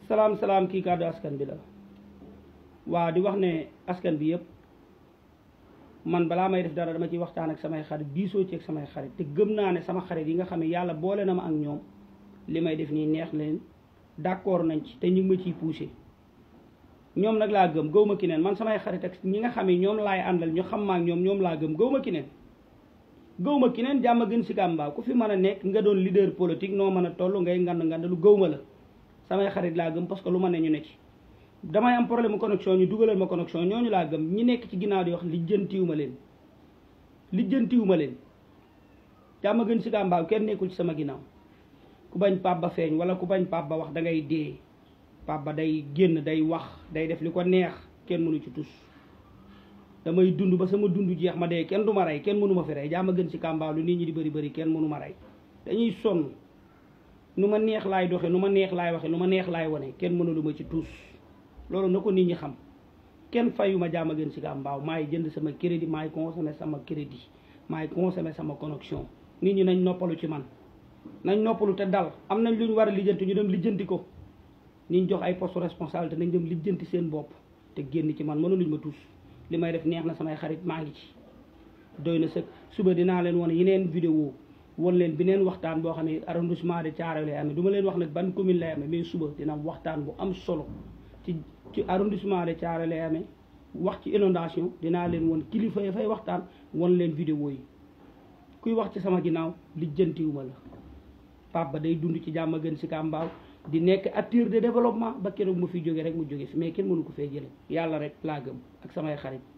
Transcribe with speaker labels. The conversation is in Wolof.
Speaker 1: salaam salaam kii kàddu askan bi la waaw di wax ne askan bi yëpp man balaa may def dara dama ciy waxtaan ak samay xarit diisoo ci ak samay xarit te gëm naa ne sama xarit yi nga xam ne yàlla boole na ma ak ñoom li may def nii neex leen d'accord nañ ci te ñu ngi ma ciy poussé ñoom nag laa gëm gëw ma ki neen man samay xarit ak ñi nga xam ne ñoom laay àndal ñu xam ma ak ñoom ñoom laa gëm gëw ma ki neen gëw ma ki neen jàmm gën si kàmbaaw ku fi mën a nekk nga doon leader politique noo mën a toll ngay ngand ngand lu gëw ma la samay xarit laa gëm parce que lu ma ne ñu ne ci damay am problème mu connexion ñu dugalal ma connexion ñooñu laa gëm ñi nekk ci ginnaaw di wax lijjantiwu ma leen lijjantiwu ma leen jàmm gën si kàmbaaw kenn nekkul ci sama ginnaaw ku bañ pap ba feeñ wala ku bañ pap ba wax da ngay dee pap ba day génn day wax day def li ko neex kenn mënu ci tus damay dund ba sama dund jeex ma dee kenn du ma rey kenn mënu ma fi rey jàmm gën si kàmbaaw lu nit ñi di bëri bëri kenn mënu ma rey dañuy sonn nu ma neex laay doxe nu ma neex laay waxe nu ma neex laay wane kenn mënulu ma ci tus loolu na ko nit ñi xam kenn fayu ma jàmm gën si kàmbaaw maay jënd sama crédit maay consommé sama crédit maay consommé sama connexion nit ñi nañ noppalu ci man nañ noppalu te dal am nañ lu ñu war a lijjanti ñu dem lijjanti ko niñ jox ay poste responsabilité nañ dem lijjanti seen bopp te génn ci man mënuluñ ma tus li may def neex na samay xarit maa ngi ci doy na sëkk suba dinaa leen wane yeneen vidéo won leen beneen waxtaan boo xam ne arrondissement de Thiaroye lay amee du ma leen wax nag ban commune lay amee mais suba dina am waxtaan bu am solo ci ci arrondissement de Thiaroye lay amee wax ci inondation dinaa leen won kilifa yi fay waxtaan won leen vidéo yi kuy wax ci sama ginnaaw lijjantiwuma la Pape Ba day dund ci jàmm gën si Kambaaw di nekk acteur de développement ba keroog mu fi jóge rek mu jóge fi mais kenn mënu ko fee jële yàlla rek laa gëm ak samay xarit